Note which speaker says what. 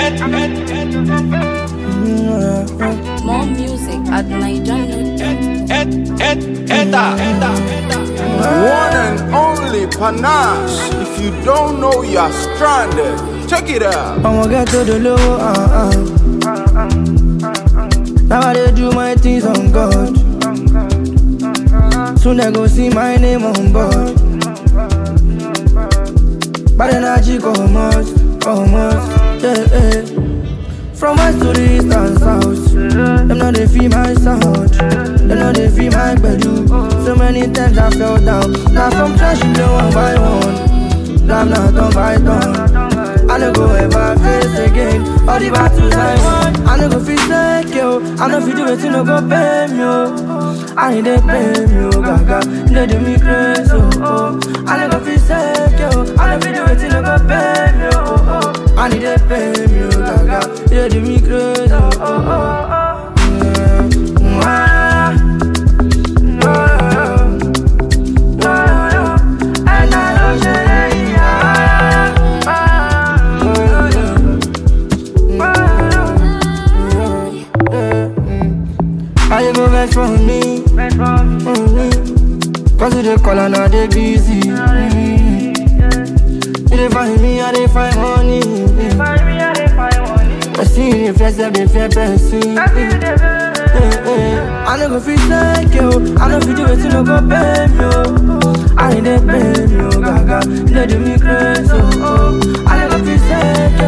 Speaker 1: More music at Nigeria.
Speaker 2: One and only panache. If you don't know, you're stranded. Check it out.
Speaker 3: I'ma get to the low, uh, uh. Now I dey do my things on God. Soon they go see my name on board. Bad energy come out, come out, yeah, yeah. From west to the east and south, them know they feel my sound. Them know they feel my bedu. So many times I fell down. Now from trash you know one by one. Now I'm not done by done. I no go ever face again. All the battles I won, I no go feel like yo. I no feel do it, no go pay me yo. I need they pay me yo, gaga. They do me crazy oh. oh. I no go feel like yo. I no feel do it, no go pay me yo. Oh, oh. I need they pay me yo, gaga. They do me crazy oh. oh, oh, oh. Yeah. Mwah. Mwah. Mwah. And I know she- yeah. How you go vex for me? Mm-hmm. Cause you dey call and I dey busy. Mm-hmm. You dey find me, I dey find money. I see you dey flex, I dey fear person. Eh, eh. I no go fit like you, I no fit do it, you no go pay me. Oh. I need dey pay me, oh gaga. You dey do me crazy, oh. oh. I no go fit like you,